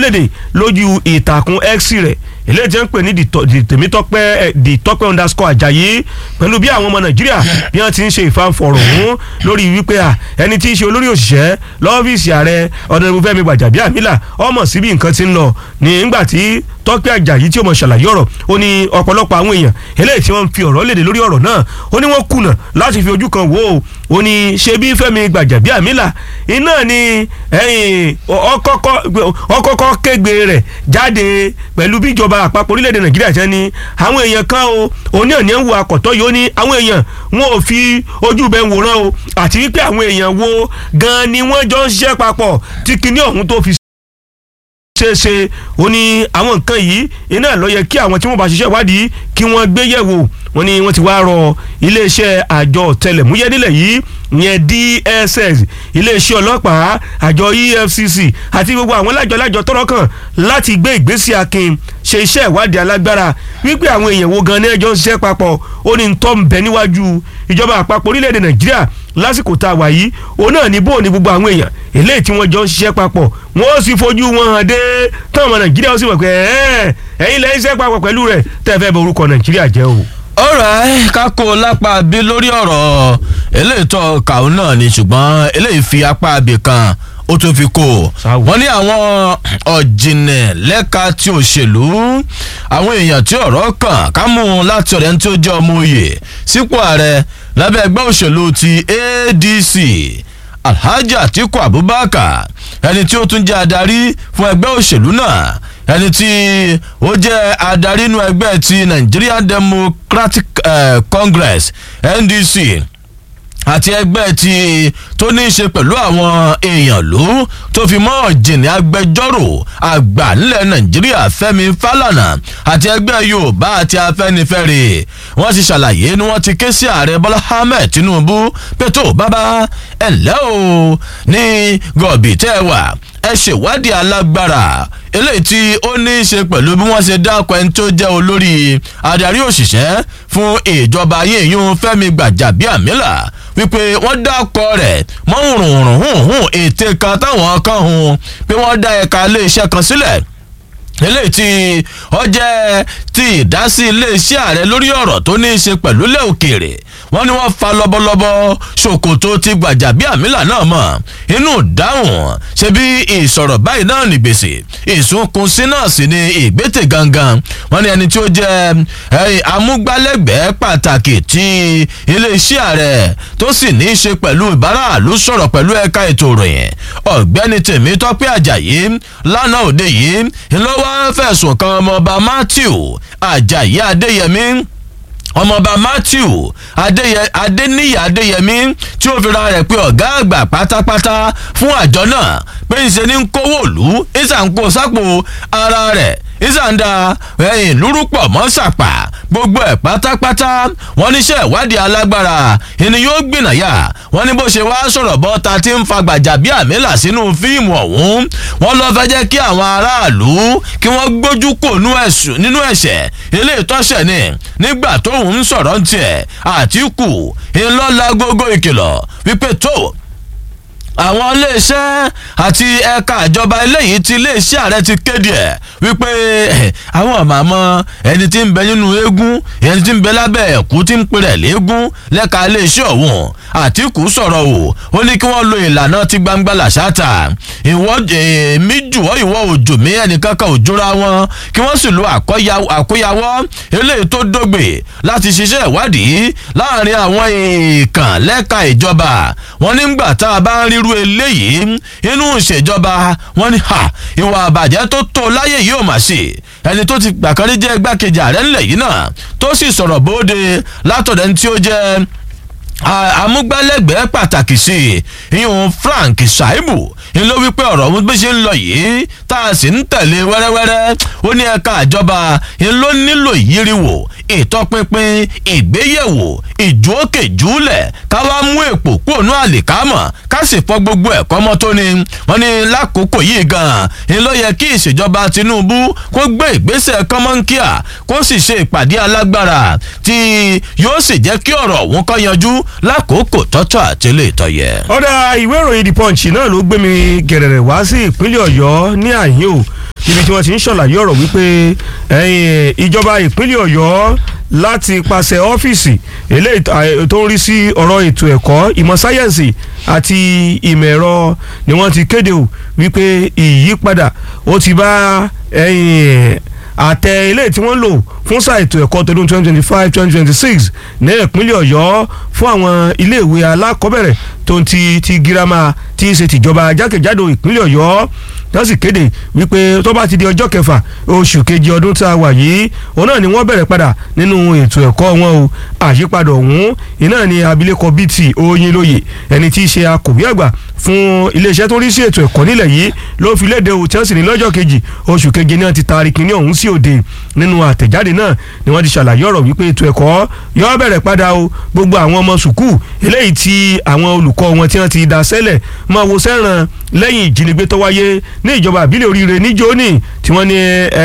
léde lójú ìtàkùn x rẹ̀ eléyìí tí wọ́n ń pè ní tèmítọ́pẹ́ dìtọ́pẹ́ underscore àjàyí pẹ̀lú bí àwọn ọmọ nàìjíríà bí wọ́n ti ń ṣe ìfanfọ̀rọ̀ ọ̀hún lórí wípé à ẹni tí í ṣe olórí òṣìṣẹ́ lọ́fíìsì ààrẹ ọ̀dọ̀nàbù fẹ́mi gbàjàbíàmílà ọmọ síbi nǹkan ti ń lọ ní ńgbà tí tọ́pẹ́ àjàyí tí ó mọ̀ ṣàlàyé ọ̀rọ̀ ó ní ọ̀pọ̀lọpọ̀ àwọn èèyàn eléyìí tí wọ́n fi ọ̀rọ̀ léde lórí ọ̀rọ̀ náà ó ní wọ́n kùnà láti fi ojú kan wò ó ó ní ṣe bí fẹ́mi gbàjàbíàmílà iná ni ọkọ̀kọ̀ kégbe rẹ̀ jáde pẹ̀lú bí ìjọba àpapọ̀ orílẹ̀-èdè nàìjíríà ṣe ni àwọn èèyàn kan o òní òní ń wo àkọ́tọ́ yìí ó ní àwọn èèyàn wọn ò fi ojú bẹ́ẹ̀ wòran o àti wípé àwọn èèyàn wo gan ni wọ́n jọ ń ṣiṣẹ́ papọ̀ tí kinní ọ̀hún tó fi ṣeéṣe ó ní àwọn nǹkan yìí iná ló yẹ kí àwọn tí wọ́n bá ṣiṣẹ́ ìwádìí kí wọ́n gbé yẹ̀wò wọ́n ní wọ́n ti wá rọ iléeṣẹ́ àjọ ọ̀tẹlẹ̀múyẹ́ nílẹ̀ yìí yẹn DSS iléeṣẹ́ ọlọ́pàá àjọ EFCC àti gbogbo àwọn lájọ-lájọ tọ́rọ̀ kàn láti gbé ìgbésí akin ṣe iṣẹ́ ìwádìí alágbára wípé àwọn èèyàn wo gan ní ẹjọ́ ń ṣiṣẹ́ papọ̀ ó ní tọ́ ń bẹ níwájú ìjọba àpapọ̀ orílẹ̀-èdè Nàìjíríà lásìkò tá a wà yìí òun náà ní bó ní gbogbo àwọn èèyàn eléyìí tí wọ́n jọ ń ṣiṣẹ́ papọ̀ wọ́n ó sì fojú wọn hàn dé táwọn ọmọ Nàìjíríà ó sì wọ̀ pé ẹ̀yin lẹ́yìn iṣẹ́ papọ̀ pẹ̀lú rẹ̀ tẹ́ fẹ́ bọ orúkọ Nàìjíríà jẹ́ o ọ̀rẹ́ kákó lápá bí lórí ọ̀rọ̀ eléyìí tó kàún náà ni ṣùgbọ́n eléyìí fi apá abì kan ó tún fi kó wọ́n ní àwọn ọ̀jìnlẹ̀ lẹ́ka tí òṣèlú àwọn èèyàn tí ọ̀rọ̀ kàn ká mú un láti ọ̀rẹ́ tí ó jẹ́ ọmọ òye sípò ààrẹ lábẹ́ ẹgbẹ́ òṣèlú ti ADC Alhaji Atiku Abubakar ẹni tí ó tún jẹ́ adarí fún ẹgbẹ́ òṣèlú náà ẹni tí ó jẹ́ adarí inú ẹgbẹ́ ti Nigerian Democratic uh, Congress NDC àti ẹgbẹ́ ti tó ní í ṣe pẹ̀lú àwọn èèyàn ló tó fi mọ́ ọ̀jìnì agbẹjọ́rò àgbà nílẹ̀ nàìjíríà fẹ́mi fálànà àti ẹgbẹ́ yorùbá àti afẹ́nifẹ́re wọ́n ti ṣàlàyé ni wọ́n ti ké sí ààrẹ bọ́lá ahmed tinubu pé tó bàbá ẹ̀ ǹlẹ́ o ní gọ̀bì tẹ́ ẹ wà ẹ ṣèwádìí alágbára eléyìí tí ó ní í ṣe pẹ̀lú bí wọ́n ṣe dákọ̀ ẹni tó jẹ́ olórí adarí òṣìṣẹ́ fún ìjọba yíyún fẹ́mi gbàjàbíàmílà wípé wọ́n dákọ̀ rẹ̀ mọ́ hùrùhùrùn hùn ète kan táwọn kan hùn pé wọ́n dá ẹ̀ka iléeṣẹ́ kan sílẹ̀ eléyìí tí ó jẹ́ ti ìdásí iléeṣẹ́ ààrẹ lórí ọ̀rọ̀ tó ní í ṣe pẹ̀lú ilẹ̀ òkèèrè wọ́n ní wọ́n fa lọ́bọ̀lọ́bọ̀ ṣòkòtò ti gbàjàbíàmílà náà mọ̀ inú dáhùn ṣe bí ìsọ̀rọ̀ báyìí náà ní gbèsè ìsúnkun sí náà sì ni ìgbésẹ̀ gangan wọ́n ní ẹni tí ó jẹ́ amúgbálẹ́gbẹ̀ẹ́ pàtàkì ti iléeṣẹ́ ààrẹ tó sì ní í ṣe pẹ̀lú ìbáraàlú sọ̀rọ̀ pẹ̀lú ẹ̀ka ètò ìròyìn ọ̀gbẹ́ni Tèmítọ́pẹ́ Àjàyí lánàá òde yìí ńlọ́wọ́ fẹ̀sùn kan ọmọọba Matthew Àjàyí Adéyẹmí ọmọọba matthew adéníyì adéyẹmí tí ó fira rẹ̀ pé ọ̀gá àgbà pátápátá fún àjọ náà pé ìṣe ní kówó òlú ìsànkó sápò ara rẹ̀ ìsànda ẹ̀yìn lúrúpọ̀ mọ́ sàpà gbogbo ẹ̀ pátápátá wọ́n níṣẹ́ ìwádìí alágbára ìní yóò gbìnàyà wọ́n ní bó ṣe wá sọ̀rọ̀ bọ́ta tí ń fa gbàjàbíàmílà sínú fíìmù ọ̀hún wọ́n lọ fẹ́ jẹ́ kí àwọn aráàlú kí wọ́n gbójú kò nínú ẹ̀ṣẹ̀ ilé ìtọ́sẹ̀ ni nígbà tóun ń sọ̀rọ̀ ń tiẹ̀ àtìkù ńlọ́la gógó ìkìlọ̀ wípé tó àwọn iléeṣẹ́ àti ẹ̀ka ìjọba eléyìí tí iléeṣẹ́ ààrẹ ti kéde ẹ̀ wípé àwọn àmàmọ́ ẹni tí ń bẹ nínú eégún ẹni tí ń bẹ lábẹ́ ẹ̀kú tí ń pèrè léégún lẹ́ka iléeṣẹ́ ọ̀hún àtìkù sọ̀rọ̀ o ó ní kí wọ́n lo ìlànà ti gbangba làṣàtà ìwọ èmi jùwọ́ ìwọ òjò mi ẹnìkankan ò jóra wọn kí wọ́n sì lo àkóyawọ́ eléyìí tó dógbè láti ṣiṣẹ́ ìwádìí láàrin àwọn èèkàn lẹ́ka ìjọba wọn nígbà tá a bá ń rí irú eléyìí inú ìṣèjọba wọn ni ha ìwà àbàjẹ́ tó tó láyé yìí ò mà ṣe ẹni tó ti gbàkárí jẹ́ igbákejì ààrẹ ńlẹ̀ yìí náà tó sì sọ̀rọ̀ bóde látọ̀dẹ̀ ní tí ó jẹ́ amúgbálẹ́gbẹ̀ẹ́ pàtàkì sí i ìyún Frank Shaibu ń ló wípé ọ̀rọ̀ ọ̀hún bí ṣe ń lọ yìí tá a sì ń tẹ̀lé wẹ́rẹ́wẹ́rẹ́ ó ní ẹ̀ka ìjọba ń ló nílò ìyíriwò ìtọpinpin ìgbéyẹ̀wò ìjókè júlẹ̀ ká wá mú èpò kúònú àlìkámọ̀ ká sì fọ gbogbo ẹ̀kọ́ mọ́ tó ni wọ́n ní lákòókò yìí gan-an ń ló yẹ kí ìṣèjọba Tinubu kó gbé ìgbésẹ̀ kọ́mọ́nkíà kó sì ṣe ìpàdé alágbára tí yóò sì jẹ́ kí ọ̀rọ̀ ọ̀hún kó yanjú lákòókò tọ́tọ́ àtẹlẹ́ ìtọ́yẹ. ọ̀dà ìwé ìròyìn the punch náà ló gbé mi gẹ̀rẹ̀rẹ̀ wá sí ìpínlẹ̀ ọ̀yọ́ ní àyè o níbi tí wọ́n ti ń ṣàlàyé ọ̀rọ̀ wípé ìjọba ìpínlẹ̀ ọ̀yọ́ láti pàṣẹ ọ́fíìsì eléyìí tó ń rí sí ọ̀rọ̀ ètò ẹ̀kọ́ ìmọ̀ sáyẹ́ǹsì àti ìmọ̀ ẹ̀rọ ni wọ́n ti kéde o wípé ìyípadà ó ti bá àtẹ ilé tí wọ́n lò fún sáà ètò ẹ̀kọ́ tọdún twenty twenty five twenty twenty six ní ìpínlẹ̀ ọ̀yọ́ fún àwọn iléèwé alákọ̀ọ́bẹ̀rẹ̀ tó ń ti ti girama tí í ṣe tìjọba jákèjádò ìpínlẹ̀ ọ̀yọ́ wọ́n sì kéde wípé tó bá ti di ọjọ́ kẹfà oṣù kejì ọdún tá a wà yìí òun náà ni wọ́n bẹ̀rẹ̀ padà nínú ètò ẹ̀kọ́ wọn o àyípadà ọ̀hún iná ni abilékọ bíìtì oyinlóye ẹni tí í ṣe akọ̀wé àgbà fún iléeṣẹ́ tó rí sí ètò ẹ̀kọ́ nílẹ̀ yìí ló fi léde o chelsea ní lọ́jọ́ kejì oṣù keje náà ti taari kínní ọ̀hún sí òde nínú àtẹ̀jáde náà ni wọ́n ti ṣàlàyé ọ̀rọ̀ wípé ètò ẹ̀kọ́ yóò bẹ̀rẹ̀ padà o gbogbo àwọn ọmọ sùkúù eléyìí tí àwọn olùkọ́ wọn tí wọ́n ti dá sẹ́lẹ̀ máa wo sẹ́ràn lẹ́yìn ìjínigbé tó wáyé ní ìjọba àbílẹ̀ oríire ní jóní tí wọ́n ní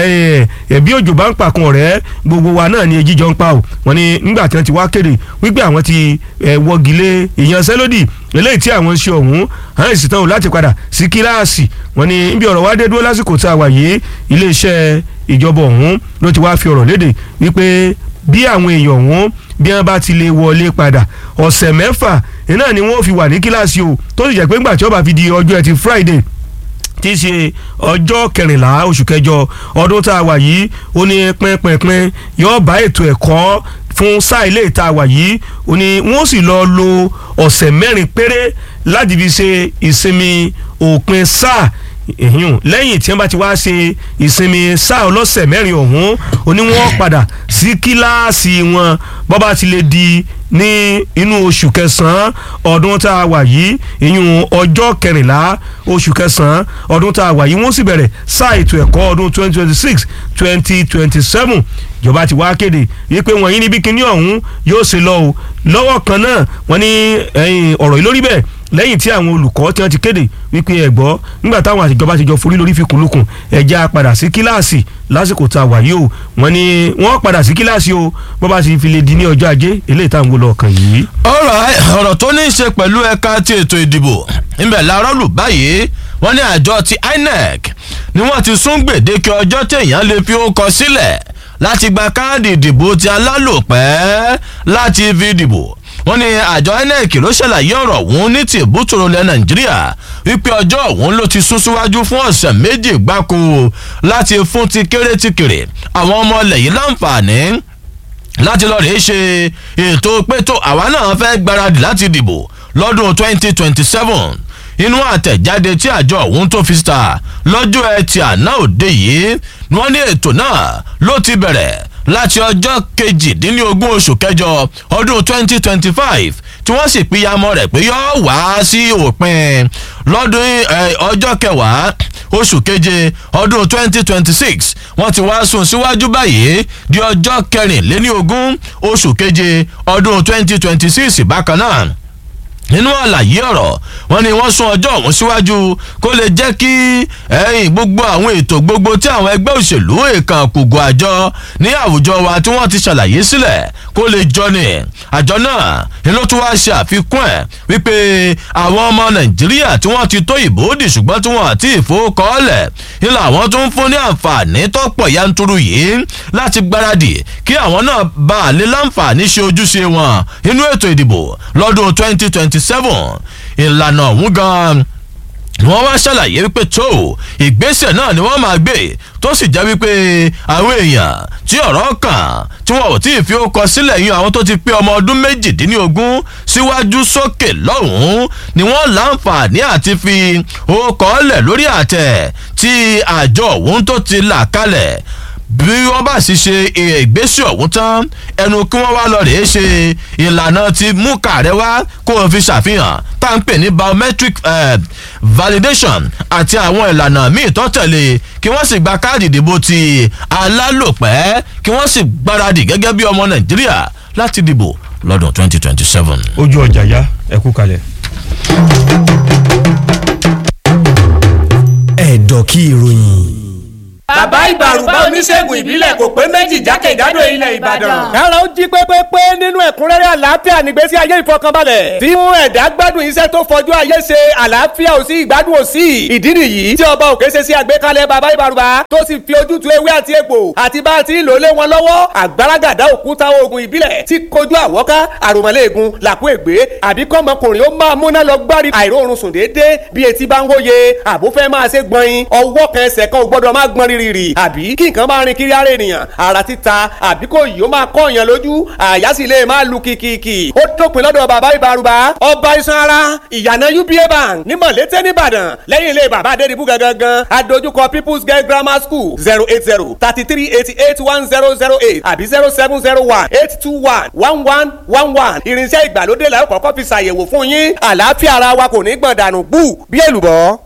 ẹ̀bí òjò bá ń pàkun ọ̀rẹ́ gbogbo wa náà ni ejíjọ ń pa o wọ́n ní nígbà tí wọ́n ti wá kéde wípé àwọn ti wọ́gilé ìyanṣẹ́lódì eléyìí tí àwọn ń ṣe ọ̀hún àwọn èsì tán o láti padà sí kíláàsì wọ́n ní níbi ọ̀rọ̀ wá dé dúró lásìkò tá a wà yìí iléeṣẹ́ ìjọba ọ̀hún ló ti wá fi ọ̀rọ̀ léde wípé bí àwọn èèyàn ọ̀hún bí wọ́n bá ti lè wọlé padà ọ̀sẹ̀ mẹ́fà iná ni wọ́n fi wà ní kíláàsì o tó sì jẹ́ pé ńgbà tí ó bá fi di ọjọ́ ẹtì Friday tí í ṣe ọjọ́ kẹrìnlá oṣù kẹjọ ọdún tá a wà yìí ó ní pínpínpín yóò bá ètò ẹ̀kọ́ fún sáà ilé ìta wà yìí ó ní wọ́n sì lọ lo ọ̀sẹ̀ mẹ́rin péré láti fi ṣe ìsinmi òpin sáà ìhìn lẹ́yìn tí wọ́n bá ti wá ṣe ìsinmi sáà ọlọ́sẹ̀ mẹ́rin ọ̀hún ó ní wọ́n padà sí kíláàsì wọn bọ́ bá ti lè di ní inú oṣù kẹsàn-án ọdún tá a wà yìí ìyún ọjọ́ kẹrìnlá oṣù kẹsàn-án ọdún tá a wà yìí wọ́n sì bẹ̀rẹ̀ sáà ètò ẹ̀kọ́ ọdún twenty twenty six twenty twenty seven ìjọba ti wá kéde wípé wọ́n yín níbi kíní ọ̀hún yóò ṣe lọ o lọ́wọ́ kan náà wọ́n ní ọ̀rọ̀ yìí lórí bẹ́ẹ̀ lẹ́yìn tí àwọn olùkọ́ tí wọ́n ti kéde wípé ẹ gbọ́ nígbà táwọn àtijọba ti jọ forí lórí fikùnlukùn ẹja padà sí kíláàsì lásìkò tá a wà yìí o wọ́n ní wọ́n padà sí kíláàsì o bó bá ti fi lè di ní ọjọ́ ajé eléyìí táwọn wò lọ kàn yìí. ọ̀rọ̀ ọ̀rọ̀ tó ní í ṣe pẹ̀lú ẹ̀ka ti ètò ìdìbò ńbẹ̀ làárọ̀ lù báyìí wọ́n ní àjọ ti INEC ni wọ́n ti sún gbèdéke ọjọ́ téèyàn lè fi ó kọ sílẹ̀ láti gba káàdì ìdìbò ti alálòpẹ́ láti fi dìbò wọ́n ní àjọ INEC ló ṣàlàyé ọ̀rọ̀ ọ̀hún ní ti ìbútòrò ilẹ̀ nàìjíríà wípé ọjọ́ ọ̀hún ló ti sún síwájú fún ọ̀sẹ̀ méjì gbáko láti fún ti kéré ti kéré àwọn ọmọ ilẹ̀ yìí láǹfààní láti lọ́ọ́ rèé ṣe ètò pétó àwa náà fẹ́ gbáradì láti dìbò lọ́dún 2027 inú àtẹ̀jáde tí àjọ ọ̀hún tó fi síta lọ́jọ́ ẹtì àná òde yìí wọ́n ní ètò náà ló ti bẹ̀rẹ̀ láti ọjọ́ kejìdínlógún oṣù kẹjọ ọdún 2025 tí wọ́n sì pínyàmọ́ rẹ̀ pé yóò wá sí òpin lọ́dún ọjọ́ kẹwàá oṣù keje ọdún 2026 wọ́n ti wá sún síwájú báyìí di ọjọ́ kẹrìnléníogún oṣù keje ọdún 2026 bákan náà nínú àlàyé ọ̀rọ̀ wọn ni wọ́n sún ọjọ́ ọ̀hún síwájú kó lè jẹ́ kí ẹ̀yìn gbogbo àwọn ètò gbogbo tí àwọn ẹgbẹ́ òṣèlú èèkàn kùgù àjọ ní àwùjọ wa tí wọ́n ti ṣàlàyé sílẹ̀ kó lè jọ ni àjọ náà ni ló tún wá ṣe àfikún ẹ̀ wípé àwọn ọmọ nàìjíríà tí wọ́n ti tó ìbò dì ṣùgbọ́n tí wọ́n àti ìfowókọ́ọ̀lẹ̀ ni làwọn tún ń fún ní àǹfààní tó pọ̀ yanturu yìí láti gbáradì kí àwọn náà bá a lè láǹfààní ṣe ojúṣe wọn nínú ètò ìdìbò lọ́dún twenty twenty seven ìlànà ọ̀hún gan-an wọ́n wá ṣàlàyé wípé tó ìgbésẹ̀ náà ni wọ́n máa gbé tó sì jẹ́ wípé àwọn èèyàn tí ọ̀rọ̀ kàn tí wọn ò tí ì fi ó kọ sílẹ̀ yín àwọn tó ti pé ọmọ ọdún méjìdínlógún síwájú sókè lọ́hùn-ún ni wọ́n láǹfààní àti fi ó kọ́ lẹ̀ lórí àtẹ̀ tí àjọ ọ̀hún tó ti là kalẹ̀ bí wọ́n bá sì ṣe ìgbésẹ̀ ọ̀hún tán ẹnu kí wọ́n wá lọ rèé ṣe ìlànà ti mú kàrẹ́ wá kó o fi ṣàfihàn tá à ń pè ní biometric uh, validation àti àwọn ìlànà míì tó tẹ̀lé kí wọ́n sì gba káàdì ìdìbò ti alálòpẹ́ kí wọ́n sì gbáradì gẹ́gẹ́ bí ọmọ nàìjíríà láti dìbò lọ́dún 2027. ojú ọjà yá ẹ kú kalẹ̀. ẹ̀dọ̀ kí ìròyìn. bàbá ìbàrùbá oníṣègùn ìbílẹ̀ kò pé méjì jákèjádò ilẹ̀ ìbàdàn. kára ó jí pépépé nínú ẹ̀kúnrẹ́rẹ́ àlàáfíà nígbésí ayé ìfọkànbalẹ̀ tí mú ẹ̀dá gbádùn iṣẹ́ tó fọjú ayé ṣe àlàáfíà ò sí ìgbádùn ò sí ìdí nìyí tí ọba òkè ṣe sí àgbékalẹ̀ bàbá ìbàrùbá tó sì fi ojútùú ewé àti egbò àti bá a ti ń lò lé wọn lọ́wọ́ àgbàràgàdá òkúta oògùn ìbílẹ̀ tí kojú àwọ́ká àròmọ́lẹ́ẹ̀gùn làkú ègbé àbí kọ́mọkùnrin ó máa múná lọ gbárí àìróorun sùn déédéé bí etí bá ń hóye àbó fẹ́ máa ṣe gbọ̀nyin ọwọ́ kan ẹsẹ̀ kan ò gbọ́dọ̀ máa gbọ́n rírì àbí kí nǹkan máa rin kiri ara ènìyàn ara títa àbí kò yìí ó máa kọ́ èèyàn lójú àyà sì lè máa lu kìkìkì ó dópin lọ́dọ̀ bàbá ìbárùbá ọba iṣan ara ìyànà uba bank ní mọ̀lété nìbàdàn lẹ́yìn ilé bàbá adédìbú gangan adójúkọ people's girl grammar school zero eight zero thirty three eighty eight one zero zero eight àbí zero seven zero one eight two one one one one one irinṣẹ́ ìgbàlódé la ó kọ́kọ́ fi ṣàyẹ̀wò fún yín àlàáfíà ara wa kò ní gbọ̀n dànù bú bí èlùbọ́.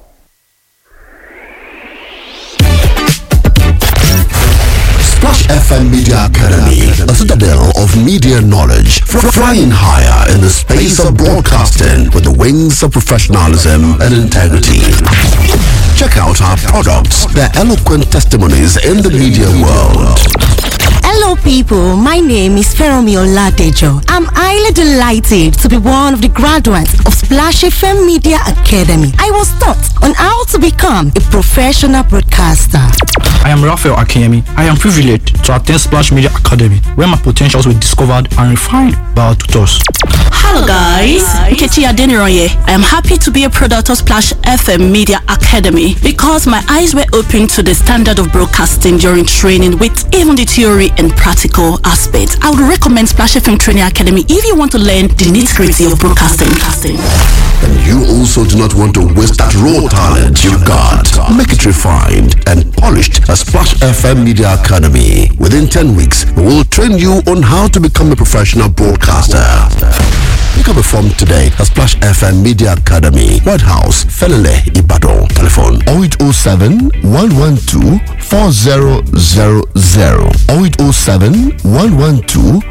Splash FM Media Academy, a citadel of media knowledge, fr- flying higher in the space of broadcasting with the wings of professionalism and integrity. Check out our products, their eloquent testimonies in the media world. Hello, people. My name is Feromi Oladejo. I'm highly delighted to be one of the graduates of Splash FM Media Academy. I was taught on how to become a professional broadcaster. I am Raphael Akemi. I am privileged to attend Splash Media Academy, where my potentials were discovered and refined by our tutors. Hello guys, Nkechi Adeniroye. I am happy to be a product of Splash FM Media Academy because my eyes were opened to the standard of broadcasting during training with even the theory and practical aspects. I would recommend Splash FM Training Academy if you want to learn the nitty-gritty of broadcasting. And you also do not want to waste that raw talent you got. Make it refined and polished at Splash FM Media Academy. Within 10 weeks, we will train you on how to become a professional broadcaster. Pick up a form today at Splash FM Media Academy, White House, Felele, Ibadan. Telephone 0807 112 4000 0807 112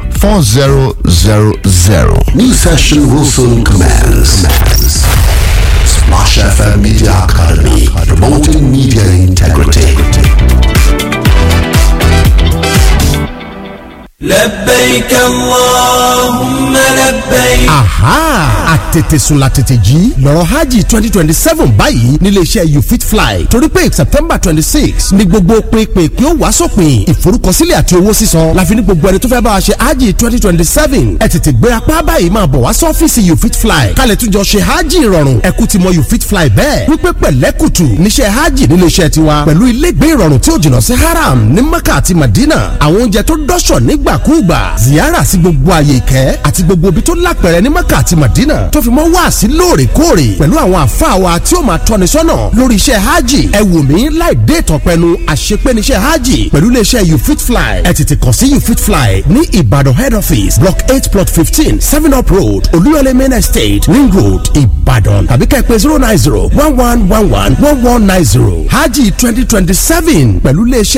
4000. New session will soon commence. Splash FM Media Academy, promoting media integrity. لبيك اللهم لبيك aha àtètèsùn la tètè jí lọ́rọ̀ hajj twenty twenty seven báyìí níléeṣẹ́ you fit fly torí pé september twenty six ni gbogbo pinpin kí ó wá sópin ìforúkọsílẹ̀ àti owó sísan láfi ní gbogbo ẹni tó fẹ́ bá wa ṣe hajj twenty twenty seven ẹ tètè gbé apá báyìí máa bọ̀ wá sọ́fíìsì you fit fly kálẹ̀ tún jọ ṣe hajj ìrọ̀rùn ẹ̀kú ti mọ you fit fly bẹ́ẹ̀ wípé pẹ̀lẹ́kùtù níṣẹ́ hajj níléeṣẹ́ tiwa pẹ̀lú ilégbé ìrọ̀rùn tí ó jìnnà sí haram ní mecca àti madina àwọn oúnjẹ tó dọ́ṣọ̀ nígbàkúùgbà ziyara sí gbogbo àyè ìkẹ́ àti gbogbo ibi tó lápẹ̀rẹ̀ ní mecca àti madina tó fi mọ́ wá sí lóòrèkóòrè pẹ̀lú àwọn àfáà wa tí ó máa tọ́ni sọ́nà lórí iṣẹ́ hajj ẹ wò mí láì dé ìtọ̀pẹ́nu àṣepẹ́niṣẹ́ hajj pẹ̀lú iléeṣẹ́ you fit fly ẹ tètè kàn sí you fit fly ní ìbàdàn head office block eight plot fifteen seven up road olúyọlé main estate ring road ìbàdàn tàbí kẹ́ ẹ pè zero nine zero one one one one one one nine zero hajj twenty twenty seven pẹ̀lú iléeṣẹ́